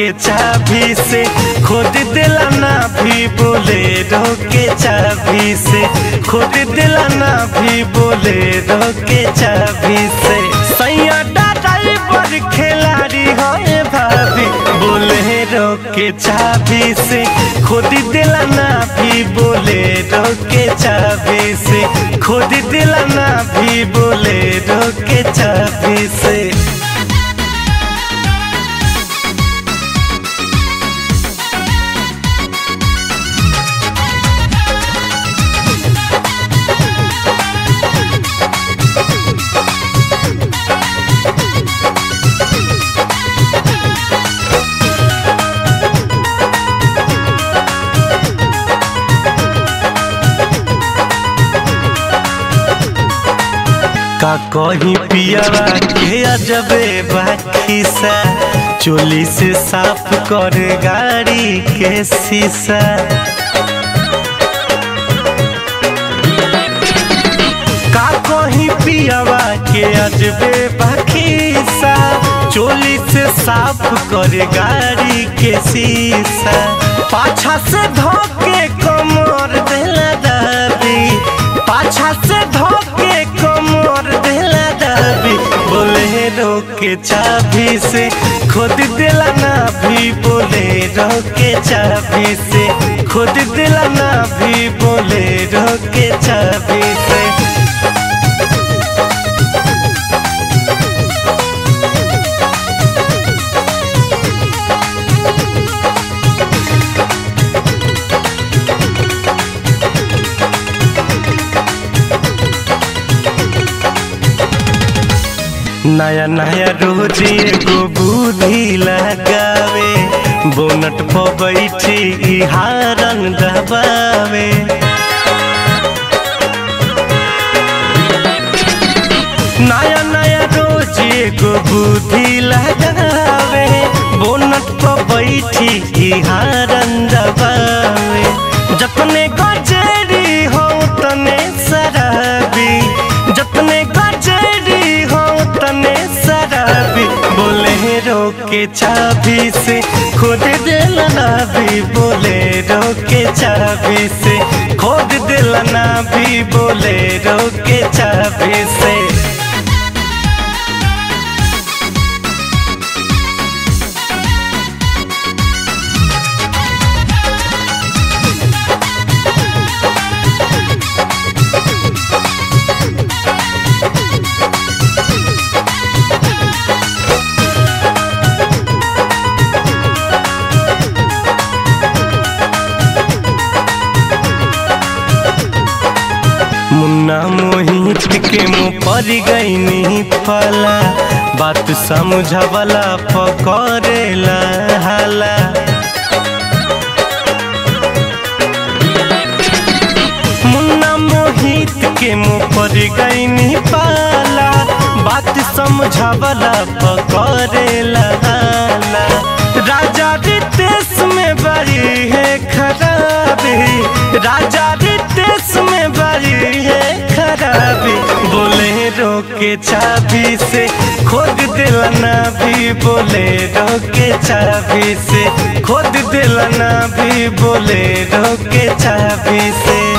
के चाबी से खोद दिला ना भी बोले के चाबी से खोद दिला ना भी बोले के चाबी से सैया ड्राइवर खिलाड़ी है भाभी बोले के चाबी से खोद दिला ना भी बोले के चाबी से खोद दिला ना भी बोले के चाबी से का कहीं पियावा के अजबे बाकी सा चोली से साफ कर गाड़ी के शीशा का कहीं पियावा के अजबे बाकी सा चोली से साफ कर गाड़ी के शीशा पाछा से धोके कमर देला दाबी पाछा से धोके कमर देला दाबी बोले के चाबी से खुद दिला ना भी बोले के चाबी से खुद दिला ना भी बोले के चाबी से नया नया रोज एगो बुद्धि लगावे बोनट पर बैठी हारन दबावे नया नया रोज एगो बुद्धि लगावे बोनट पर बैठी हारन दबावे जतने गजेरी हो तने शराबी जतने गजेरी हो तने शराबी बोले के चाबी से खोद दिलना भी बोले के चाबी से खोद दिलना भी बोले के चाबी से मुन्ना मोहित के मुँह पर गईनी फला बात समझवला पकड़ेला हाला मुन्ना मोहित के मुँह पर गईनी पाला बात समझवला पकड़ेला हाला राजा रितेश में बड़ी है खराबी राजा रितेश में बड़ी है खराबी बोले के चाबी से खोद दिलना भी बोले के चाबी से खोद दिलना भी बोले के चाबी से